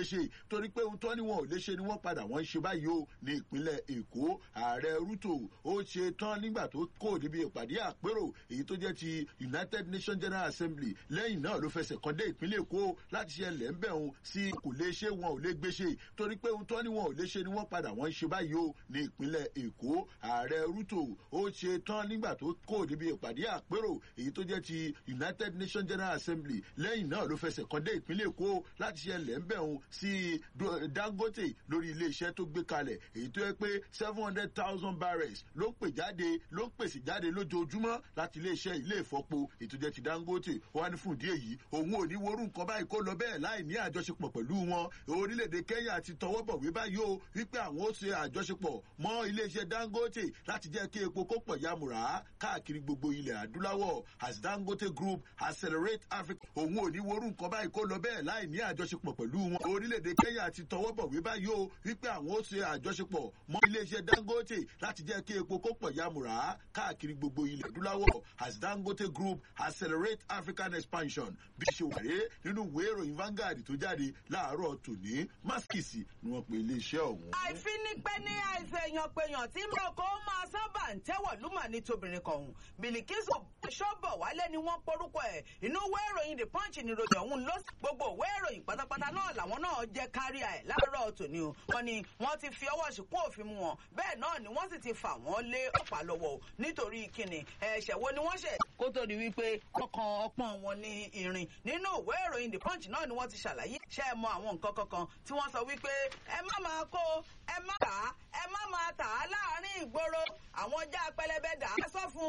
ṣe torí pé ohun tó ní wọn ò lè ṣe ni wọ́n padà wọ́n ń ṣe báyìí o ní ìpínlẹ̀ èkó ààrẹ ruto ó ṣe tán nígbà tó kò níbi ìpàdé àpérò èyí tó jẹ́ ti united nations general assembly lẹ́yìn náà ló fẹsẹ̀ kan dé ìpínlẹ̀ èkó láti ṣe lẹ́ńbẹ̀ òun sí kò lè ṣe wọn ò lè gbé ṣe torí pé ohun tó ní wọn ò lè ṣe ni wọ́n padà wọ́n ń ṣe báyìí o ní ìpínlẹ̀ èkó ààrẹ ruto ó ṣe tán nígbà tó kò níbi ìpàdé àpérò èyí tó jẹ́ ti united nations general assembly lẹ́yìn náà ló fẹsẹ̀ kan dé ìpínlẹ̀ èkó láti ṣe lẹ́ńbẹ̀ òun sí dangote lórí iléeṣẹ́ tó gbé kalẹ̀ èyí tó yẹ pé seven hundred thousand barrels ló ń pè jáde ló ń pèsè jáde lójoojúmọ́ láti iléeṣẹ́ ilé ìfọpo ètò jẹ́ ti dangote wá ní fún ìdí èyí òun ò ní worú nǹkan báyìí kó lọ bẹ́ẹ̀ láì ní àjọṣepọ̀ pẹ̀lú wọn orílẹ̀-èdè kenya ti tọwọ́ bọ̀ wí báyìí o wípé àwọn ó ṣe àjọṣepọ̀ mọ́ iléeṣẹ́ dangote láti jẹ́ kí epo kó pọ̀ yamùrà káàkiri gbogbo ilẹ̀ adúláwọ̀ as dangote group accelerate africa òun ò ní worú nǹkan báyìí kó lọ bẹ́ẹ̀ láì ní àjọṣepọ̀ pẹ̀lú wọn orílẹ̀-èdè kenya ti tọwọ́ bọ̀ wí báyìí o wípé àwọn ó ṣe àjọṣepọ̀ mọ́ iléeṣẹ́ dangote láti jẹ́ kí epo kó pọ̀ yamùrà káàkiri gbogbo ilẹ̀ adúláwọ̀ as dangote group accelerate african expansion bí ṣe wàré nínú ìwé ìròyìn Vanguard tó jáde láàárọ̀ tòní maskisi ni wọ́n pe iléeṣẹ́ ọ̀hún. àìfínípẹ́ ní àìsàn èèyàn péyàn tí mo kó máa sábà ń tẹ́wọ̀ lúmọ̀ ní tobìnrin kan bìlìkísù ṣọ́bọ̀ wálé ni wọ́n porúkọ ẹ̀ inú ìwé ìròyìn the punch ni ròyìn ọ̀hún ló gbogbo ìwé ìròyìn pátápátá náà làwọn náà jẹ́ kárí ẹ̀ láàárọ̀ tòní o wọ́n ní wọ́n ti fi ọwọ́ ṣìkún òfin mu wọn bẹ́ẹ̀ náà ni wọ́n sì ti fà wọ́n lé ọ̀pá lọ́wọ́ nítorí kíni ẹ̀ṣẹ̀ wo ni wọ́n ṣẹ̀ kó tó di wípé ọkàn ọpọ́n wọn ní irin nínú ìwé ìròyìn the punch náà ni wọ́n ti ṣàlàyé ṣe é mọ àwọn nǹkan kankan tí wọ́n sọ wípé ẹ má máa kó ẹ má tà á ẹ má máa tà á láàárín ìgboro àwọn já pẹlẹbẹ dà á sọ fún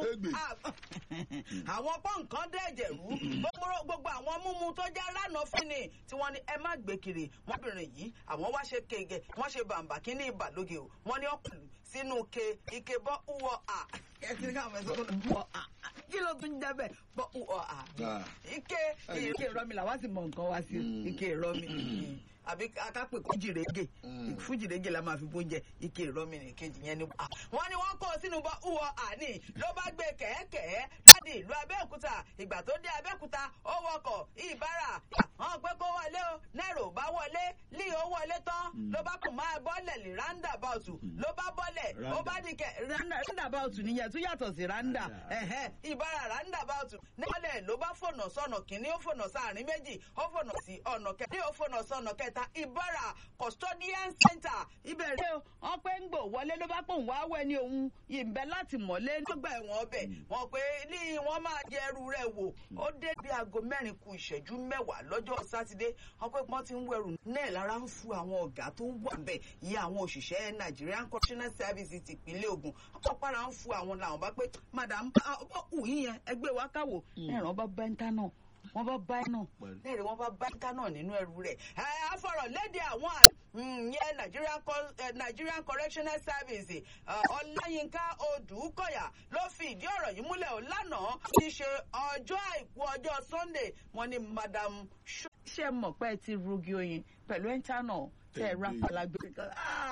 àwọn pọ́ǹkan dẹ̀jẹ̀ rú gbogbo àwọn múmu tó jẹ́ lánàá fún ni tí wọ́n ní ẹ má gbé kiri wọ́n bìnrin yìí àwọn wá ṣe kége wọ́n ṣe bàǹbà kí ní ìbàlóge o wọ́n ní ọkùnrin sínú ke ike bọ́ uwọ́ à kẹ́sì ká àwọn ẹ̀sọ́ bọ́ à kí ló tún jẹ́ bẹ́ẹ̀ bọ́ uwọ́ à ike ike ìrọmi làwọn sì mọ nǹkan wá sí ike ìrọmi àbí akápè kó jìrègè fún jìrègè la máa fi bóúnjẹ ike ìrọmi ní kejì yẹn ni. wọ́n ní wọ́n kó sínú bọ́ uwọ́ àní ló bá gbé kẹ̀kẹ́ láti ìlú abẹ́òkúta ìgbà tó dé abẹ́òkúta ó wọkọ̀ ìbára hàn pé kó wọlé o nẹ́rò bá wọlé lí ó wọlé tán ló bá kùn máa bọ́lẹ̀ lè roundabout ló bá bọ́lẹ̀ ó bá di kẹ̀ roundabout nìyẹn tó yàtọ̀ sí randa ìbára roundabout níwọ̀lẹ̀ ló bá fònà sọ̀nà kìíní ó fònà sáàrin méjì ó fònà sí ọ̀nà kẹta ó fònà sọ̀nà kẹta kẹta ìbára custodian center ìbẹ̀rẹ̀ wọn pé ń gbò wọlé ló bá pòun wá wẹ̀ ní òun ìbẹ̀ láti mọ̀lé nígbà ẹ̀wọ̀n ọbẹ̀ wọn pé ní wọ́n máa jẹ ẹrù rẹ̀ wò ó dé bí aago mẹ́rin ku ìṣẹ́jú mẹ́wàá lọ́jọ́ sátidé wọn pé wọ́n ti ń wẹ̀rù náà lára ń fu àwọn ọ̀gá tó wà bẹ̀ yí àwọn òṣìṣẹ́ Nigerian correctional services tìpínlẹ̀ Ògùn ọ̀pára ń fu àwọn làwọn bá pé madam ọ̀hún yẹn ẹgbẹ́ wa káwò ẹ̀ràn bá bẹ́ńtà náà wọ́n bá bá náà lẹ́rìí wọ́n bá bá ká náà nínú ẹrù rẹ̀ afọ̀rọ̀ léde àwọn yẹn Nigerian Nigerian Correctional Service Ọláyínká Odùkọ̀yà ló fi ìdí ọ̀rọ̀ yìí múlẹ̀ ọ̀ lánàá ti ṣe ọjọ́ àìkú ọjọ́ Sunday wọ́n ní madam ṣe mọ̀ pé ti rugi oyin pẹ̀lú ẹ̀ńtà náà tẹ ra palagbé kan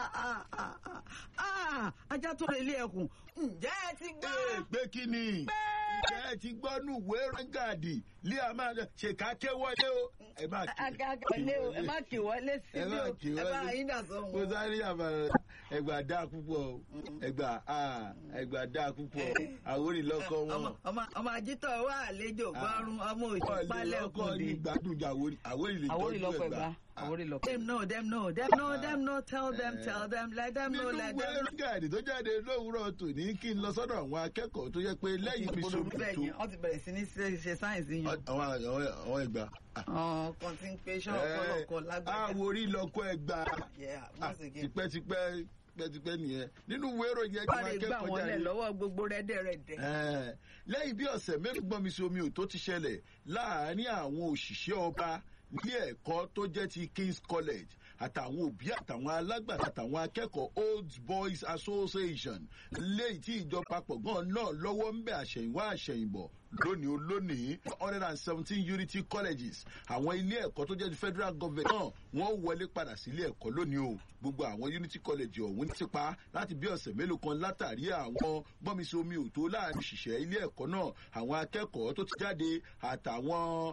ajá tó lè ilé ẹkùn ǹjẹ́ ẹ ti gbọ́. pé kí ni ǹjẹ́ ẹ ti gbọ́ nù wé rángàdì lé a máa ṣèkà ké wọlé o. ẹ má kí wọlé o ẹ má kí wọlé síbí o ẹ bá yín dà sọ wọn. mo sáré àbàrà ẹgbà dá púpọ̀ o ẹgbà ẹgbà dá púpọ̀ àwòrì lọ́kọ wọn. ọmọ ajítọ̀ wà àlejò gbọ́rùn ọmọ òjò pálẹ̀ kùn dé. gbádùn jà àwòrì lè tọ́jú ẹgbà. àwòrì lọ́kọ. dem know dem know dem know dem know tell them tell them let them know let them know. nínú wẹ́rẹ́gàdì tó jáde lówùúrọ̀ tòní kí n lọ sọ́dọ̀ àwọn akẹ́kọ̀ọ́ tó yẹ pé lẹ́yìn mi sóbi tó. wọ́n ti bẹ̀rẹ̀ sí ní ṣe sáyẹ̀nsì yẹn. àwọn ẹgbà. ọkàn tí ń pe iṣẹ́ ọ̀pọ̀lọpọ̀ lágbàá. àwòrí lọkọ ẹgbà tipẹ́tipẹ́ tipẹ́tipẹ́ nìyẹn nínú ìwé ìròyìn ẹgbẹ́ akẹ́kọ̀ọ́ jáde. wọ́n lè gbà wọ́n lẹ̀ lọ́wọ́ gbogbo rẹ́dẹ̀rẹ́dẹ̀. lẹ́yìn bí ọ̀sẹ̀ mẹ́rin gbọ́n mi sí omi ò tó ti ṣẹlẹ̀ láàárín àwọn òṣìṣẹ́ ọba ilé ẹ̀kọ́ tó jẹ́ ti King's College àtàwọn òbí àtàwọn alágbàtà àtàwọn akẹ́kọ̀ọ́ Old Boys Association léyìí tí ìjọba pọ̀ gan náà lọ́wọ́ ń bẹ̀ àṣẹ̀yìnwá àṣẹ̀yìnbọ̀ lónìí ó lónìí one hundred and seventeen unity colleges àwọn ilé ẹ̀kọ́ tó jẹ́ ti federal government náà wọ́n wọlé padà sí ilé ẹ̀kọ́ lónìí o gbogbo àwọn unity college ọ̀hún ti pa láti bí ọ̀sẹ̀ mélòó kan látàrí àwọn gbọ́nmisí omi òtó láàrin òṣìṣẹ́ ilé ẹ̀kọ́ náà àwọn akẹ́kọ̀ọ́ tó ti jáde àtàwọn